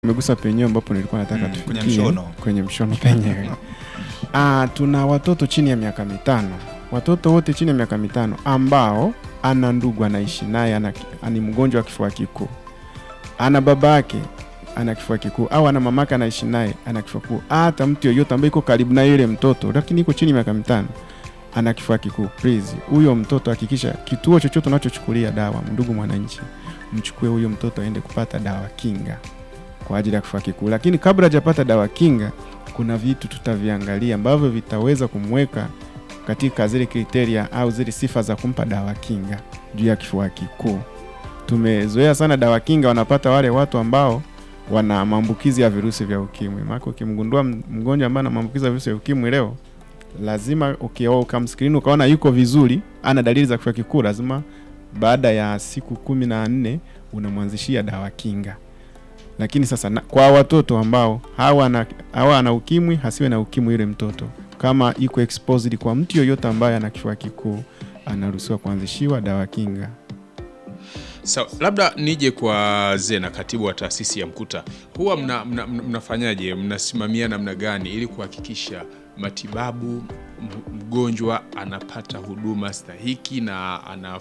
Umegusa penyewe ambapo nilikuwa nataka Mm, tufikie kwenye mshono. kwenye mshono penyewe. Ah, tuna watoto chini ya miaka mitano, watoto wote chini ya miaka mitano ambao ana ndugu anaishi naye ana, ni mgonjwa wa kifua kikuu, ana baba yake ana kifua kikuu au ana mamake anaishi naye ana kifua kikuu, hata mtu yoyote ambaye iko karibu na yule mtoto lakini iko chini ya miaka mitano ana kifua kikuu, please, huyo mtoto hakikisha kituo chochote unachochukulia dawa, ndugu mwananchi, mchukue huyo mtoto aende kupata dawa kinga kwa ajili ya kifua kikuu. Lakini kabla hajapata dawa kinga, kuna vitu tutaviangalia ambavyo vitaweza kumweka katika zile kriteria au zile sifa za kumpa dawa kinga juu ya kifua kikuu. Tumezoea sana dawa kinga wanapata wale watu ambao wana maambukizi ya virusi vya ukimwi. Maana ukimgundua m- mgonjwa ambaye ana maambukizi ya virusi vya ukimwi leo, lazima ukioa ukamskrini ukaona yuko vizuri, ana dalili za kifua kikuu, lazima baada ya siku kumi na nne unamwanzishia dawa kinga lakini sasa na, kwa watoto ambao hawana hawana ukimwi, hasiwe na ukimwi yule mtoto, kama iko exposed kwa mtu yoyote ambaye ana kifua kikuu, anaruhusiwa kuanzishiwa dawa kinga. Sawa, labda nije kwa Zena, katibu wa taasisi ya Mkuta. Huwa mna, mna, mna, mnafanyaje, mnasimamia namna gani ili kuhakikisha matibabu m- mgonjwa anapata huduma stahiki na ana